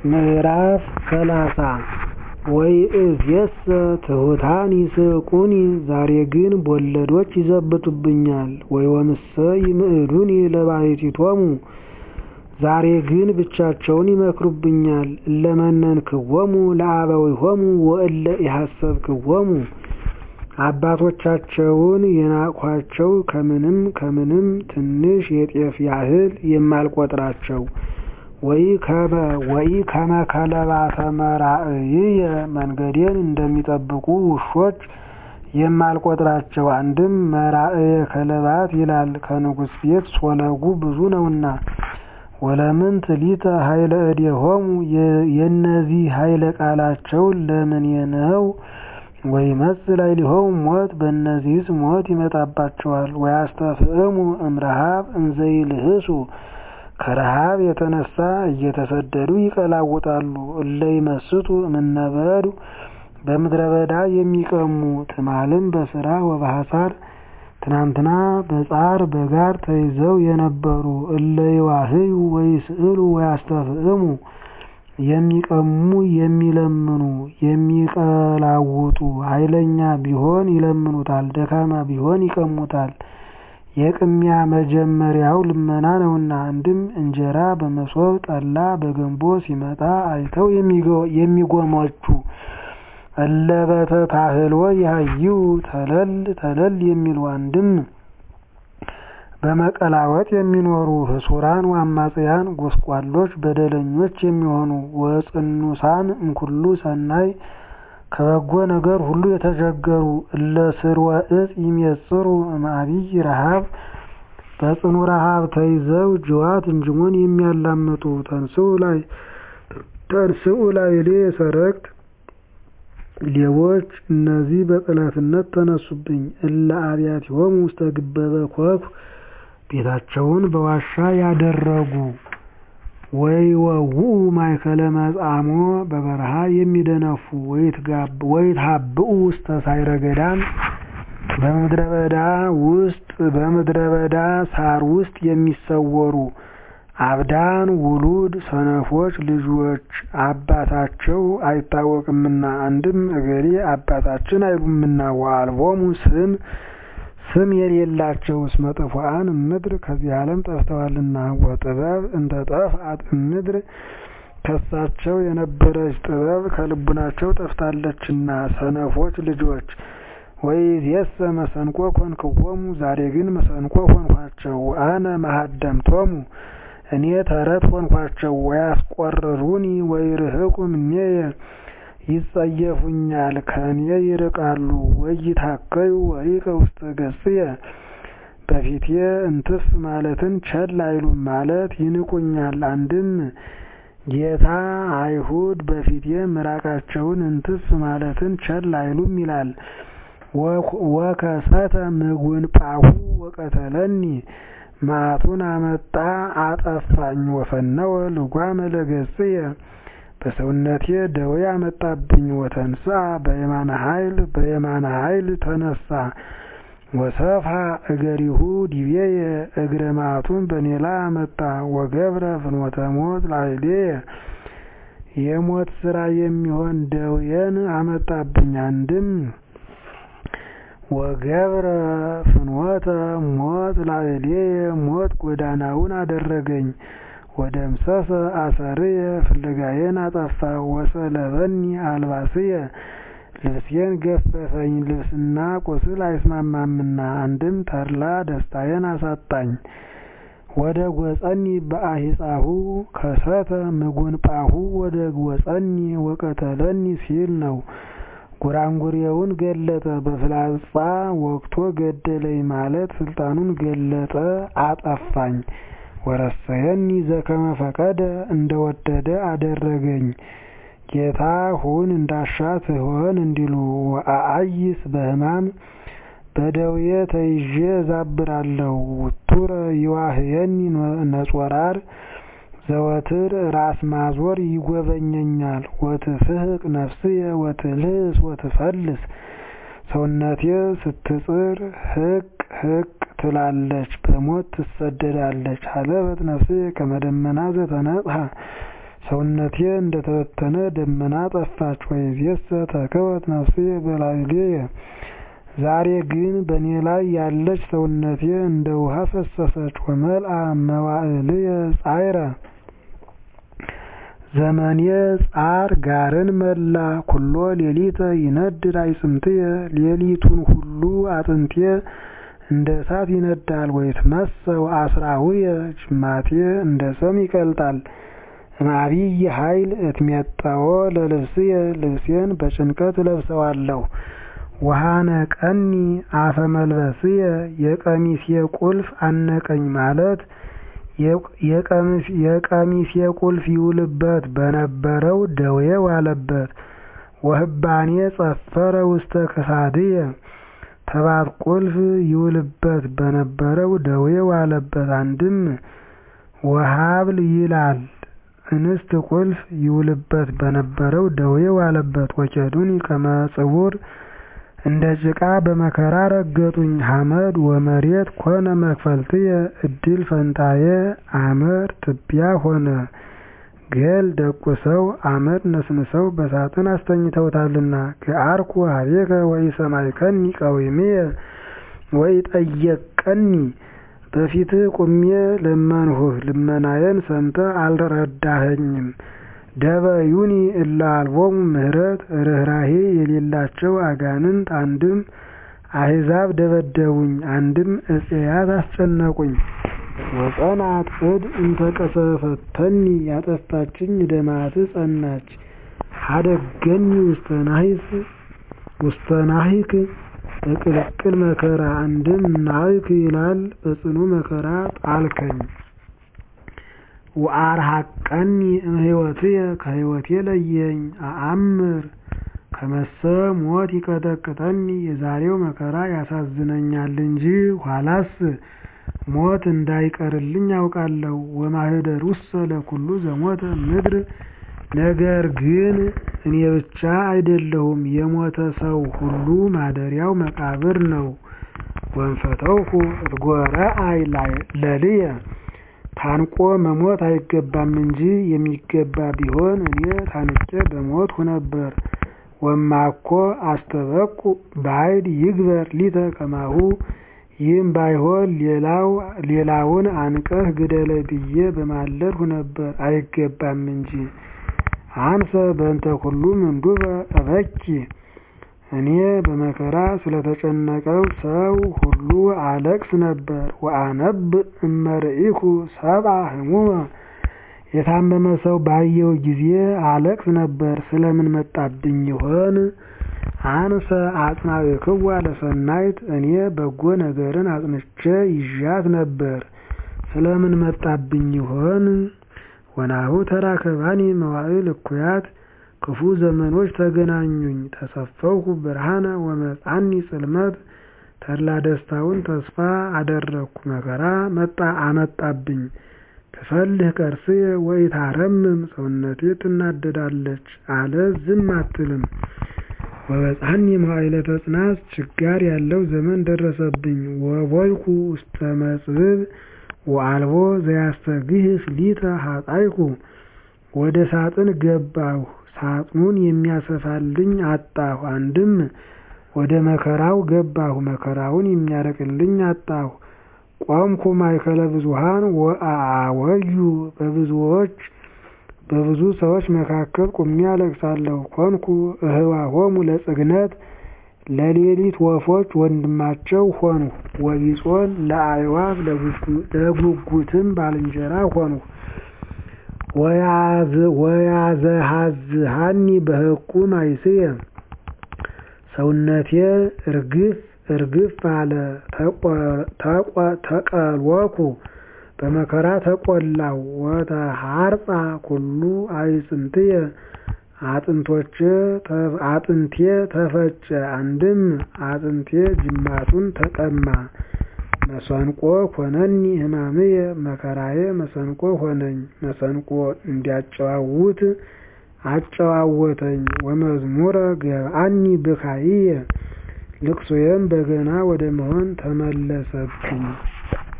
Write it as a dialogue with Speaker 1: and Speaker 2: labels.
Speaker 1: ምዕራፍ ሰላሳ ወይእዜሰ ትሑታን ይስሕቁኒ ዛሬ ግን ቦለዶች ይዘብቱብኛል። ወዮምሰ ይምዕዱኒ ለባሕቲቶሙ ዛሬ ግን ብቻቸውን ይመክሩብኛል። እለ መነንክዎሙ ለአበዊሆሙ ወእለ ኢሐሰብክዎሙ አባቶቻቸውን የናቅኋቸው ከምንም ከምንም ትንሽ የጤፍ ያህል የማልቆጥራቸው ወኢከመ ከለባተ መራእይየ መንገዴን እንደሚጠብቁ ውሾች የማልቆጥራቸው አንድም መራእየ ከለባት ይላል ከንጉሥ ቤት ሶለጉ ብዙ ነውና። ወለምንት ሊተ ኃይለ እዴሆሙ የእነዚህ ኃይለ ቃላቸው ለምኔ ነው? ወይመጽእ ላዕሌሆሙ ሞት በእነዚህስ ሞት ይመጣባቸዋል። ወያስተፍዕሙ እምረኃብ እንዘ ይልህሱ ከረኃብ የተነሳ እየተሰደዱ ይቀላውጣሉ። እለ ይመስጡ እምነ በዱ በምድረ በዳ የሚቀሙ ትማልም በስራ ወበሐሳር ትናንትና በጻር በጋር ተይዘው የነበሩ እለ ይዋህዩ ወይስእሉ ወያስተፍዕሙ የሚቀሙ የሚለምኑ የሚቀላውጡ ኃይለኛ ቢሆን ይለምኑታል፣ ደካማ ቢሆን ይቀሙታል። የቅሚያ መጀመሪያው ልመና ነውና። አንድም እንጀራ በመሶብ ጠላ በገንቦ ሲመጣ አይተው የሚጎመጁ እለ በተታህሎ ያህዩ ተለል ተለል የሚሉ አንድም በመቀላወጥ የሚኖሩ ህሱራን ወአማጽያን ጎስቋሎች በደለኞች የሚሆኑ ወጽኑሳን እምኩሉ ሰናይ ከበጎ ነገር ሁሉ የተቸገሩ እለ ስርወ ዕፅ ይሜጽሩ እምአቢይ ረኃብ በጽኑ ረኃብ ተይዘው ጅዋት እንጅሞን የሚያላምጡ ተንሥኡ ላዕሌ ሰረቅት ሌቦች እነዚህ በጠላትነት ተነሱብኝ። እለ አብያቲሆሙ ውስተ ግበበ ኮኩ ቤታቸውን በዋሻ ያደረጉ ወይወውኡ ማእከለ መጻሞ በበረሃ የሚደነፉ ወይትሃብኡ ውስተ ሳይረ ገዳም በምድረ በዳ ውስጥ በምድረ በዳ ሳር ውስጥ የሚሰወሩ አብዳን ውሉድ ሰነፎች ልጆች አባታቸው አይታወቅምና አንድም እገሌ አባታችን አይሉምና ወአልቦሙ ስም ስም የሌላቸው እስመ ጥፉአን እምድር ከዚህ ዓለም ጠፍተዋልና ወጥበብ እንተ ጠፍአት እምድር ከሳቸው የነበረች ጥበብ ከልቡናቸው ጠፍታለችና ሰነፎች ልጆች ወይእዜሰ መሰንቆ ኮንክዎሙ ዛሬ ግን መሰንቆ ሆንኳቸው። አነ መሃደምቶሙ እኔ ተረት ሆንኳቸው። ወያስቆርሩኒ ወይርህቁ እምኔየ ይጸየፉኛል ከኔ ይርቃሉ። ወይታከዩ ወሪቀ ውስተ ገጽየ በፊቴ እንትፍ ማለትን ቸል አይሉም ማለት ይንቁኛል። አንድም ጌታ አይሁድ በፊቴ ምራቃቸውን እንትፍ ማለትን ቸል አይሉም ይላል። ወከሰተ ምጉንጳሁ ወቀተለኒ መዓቱን አመጣ አጠፋኝ። ወፈነወ ልጓመ ለገጽየ በሰውነቴ ደዌ አመጣብኝ። ወተንሥአ በየማነ ኃይል በየማነ ኃይል ተነሳ። ወሰፍሐ እገሪሁ ዲቤየ እግረ መዓቱን በእኔ ላይ አመጣ። ወገብረ ፍኖተ ሞት ላዕሌየ የሞት ስራ የሚሆን ደዌን አመጣብኝ። አንድም ወገብረ ፍኖተ ሞት ላዕሌየ ሞት ጎዳናውን አደረገኝ። ወደምሰሰ አሰርየ ፍለጋዬን አጠፋ። ወሰለበኒ አልባስየ ልብሴን ገፈፈኝ። ልብስና ቁስል አይስማማምና አንድም ተድላ ደስታዬን አሳጣኝ። ወደ ጐጸኒ በአሂጻሁ ከሰተ ምጉንጳሁ ወደ ጐጸኒ ወቀተለኒ ሲል ነው። ጉራንጉሬውን ገለጠ በፍላጻ ወግቶ ገደለኝ ማለት ስልጣኑን ገለጠ አጠፋኝ። ወረሰየኒ ዘከመ ፈቀደ እንደወደደ አደረገኝ። ጌታ ሁን እንዳሻ ትሆን እንዲሉ ወአአይስ በሕማም በደዌ ተይዤ እዛብራለሁ። ውቱረ ይዋህየኒ ነጾራር ዘወትር ራስ ማዞር ይጎበኘኛል። ወትፍህቅ ነፍስየ ወትልህስ ወትፈልስ ሰውነቴ ስትጽር ህቅ ህቅ ትላለች፣ በሞት ትሰደዳለች። ሀለበት ነፍስየ ከመ ደመና ዘተነጥሐ ሰውነቴ እንደተበተነ ደመና ጠፋች። ወይእዜሰ ተከወት ነፍስየ በላዕሌየ ዛሬ ግን በእኔ ላይ ያለች ሰውነቴ እንደ ውሃ ፈሰሰች። ወመልአ መዋዕልየ ጻዕረ ዘመኔ ጻር ጋርን መላ ኩሎ ሌሊተ ይነድድ አይጽምትየ ሌሊቱን ሁሉ አጥንቴ እንደ እሳት ይነዳል። ወይትመሰው አስራሁየ ጅማቴ እንደ ሰም ይቀልጣል። እምአቢይ ኃይል እትሜጠዎ ለልብስየ ልብሴን በጭንቀት እለብሰዋለሁ። ወሃነቀኒ አፈ መልበስየ የቀሚሴ ቁልፍ አነቀኝ ማለት የቀሚሴ ቁልፍ ይውልበት በነበረው ደዌ ዋለበት። ወህባኔ ጸፈረ ውስተ ክሳድየ ተባት ቁልፍ ይውልበት በነበረው ደዌ ዋለበት። አንድም ወሀብል ይላል እንስት ቁልፍ ይውልበት በነበረው ደዌ ዋለበት። ወኬዱኒ ከመ ጽውር እንደ ጭቃ በመከራ ረገጡኝ። ሐመድ ወመሬት ኮነ መክፈልትየ እድል ፈንታዬ አመድ ትቢያ ሆነ። ገል ደቁሰው አመድ ነስንሰው በሳጥን አስተኝተውታልና። ገአርኩ ኀቤከ ወኢሰማዕከኒ ቀዊምየ ወኢጠየቅከኒ በፊትህ ቁሜ ለመንሁህ ልመናዬን ሰምተህ አልረዳኸኝም። ደበዩኒ እለ አልቦሙ ምሕረት ርኅራኄ የሌላቸው አጋንንት አንድም አሕዛብ ደበደቡኝ፣ አንድም ዕፄያት አስጨነቁኝ። ወጸንዐት እድ እንተ ቀሰፈተኒ ያጠፋችኝ ደማትህ ጸናች። ሀደገኒ ውስተ ናሂክ በቅልቅል መከራ አንድም ናህክ ይላል በጽኑ መከራ ጣልከኝ። ወአርሐቀኒ እምሕይወትየ ከሕይወቴ ለየኝ። አአምር ከመሰ ሞት ይቀጠቅጠኒ የዛሬው መከራ ያሳዝነኛል እንጂ ኋላስ ሞት እንዳይቀርልኝ አውቃለሁ። ወማኅደሩሰ ለኵሉ ዘሞተ ምድር ነገር ግን እኔ ብቻ አይደለሁም፣ የሞተ ሰው ሁሉ ማደሪያው መቃብር ነው። ወንፈተውኩ እትጎረአይ ለልየ ታንቆ መሞት አይገባም እንጂ የሚገባ ቢሆን እኔ ታንቄ በሞትሁ ነበር። ወማኮ አስተበቁ ባዕድ ይግበር ሊተ ከማሁ ይህም ባይሆን ሌላውን አንቀህ ግደለኝ ብዬ በማለድሁ ነበር፣ አይገባም እንጂ። አንሰ በእንተ ኩሉ ምንዱበ እበኪ እኔ በመከራ ስለተጨነቀው ሰው ሁሉ አለቅስ ነበር። ወአነብእ እመርኢኩ ሰብአ ሕሙመ የታመመ ሰው ባየሁ ጊዜ አለቅስ ነበር። ስለምን መጣብኝ ይሆን? አንሰ አጽናዕክዋ ለሰናይት እኔ በጎ ነገርን አጽንቼ ይዣት ነበር። ስለምን መጣብኝ ይሆን? ወናሁ ተራከባኒ መዋዕል እኩያት ክፉ ዘመኖች ተገናኙኝ። ተሰፈውኩ ብርሃነ ወመጻኒ ጽልመት ተድላ ደስታውን ተስፋ አደረግኩ። መከራ መጣ አመጣብኝ። ትፈልህ ቀርስየ ወኢታረምም ሰውነቴ ትናደዳለች አለ ዝም አትልም። ወበጻኒ መዋዕለ ተጽናት ችጋር ያለው ዘመን ደረሰብኝ። ወቦይኩ ውስተ መጽብብ ወአልቦ ዘያስተግህፍ ሊተ ሀጣይኩ ወደ ሳጥን ገባሁ ሳጥኑን የሚያሰፋልኝ አጣሁ። አንድም ወደ መከራው ገባሁ መከራውን የሚያርቅልኝ አጣሁ። ቆምኩ ማእከለ ብዙኃን ወአወዩ በብዙዎች በብዙ ሰዎች መካከል ቁሜ አለቅሳለሁ። ኮንኩ እህዋሆሙ ለጽግነት ለሌሊት ወፎች ወንድማቸው ሆንሁ። ወቢጾን ለአዕዋፍ ለጉጉትም ባልንጀራ ሆንሁ። ወያዘሃዝሃኒ በሕቁ ማይስየ ሰውነቴ እርግፍ እርግፍ አለ። ተቀልወኩ በመከራ ተቆላው። ወተሃርጻ ኩሉ አዕጽምትየ አጥንቴ ተፈጨ። አንድም አጥንቴ ጅማቱን ተቀማ። መሰንቆ ኮነኒ ሕማምየ መከራዬ መሰንቆ ሆነኝ። መሰንቆ እንዲያጨዋውት አጨዋወተኝ። ወመዝሙረ ገብአኒ ብካይየ ልቅሶዬም በገና ወደ መሆን ተመለሰብኝ።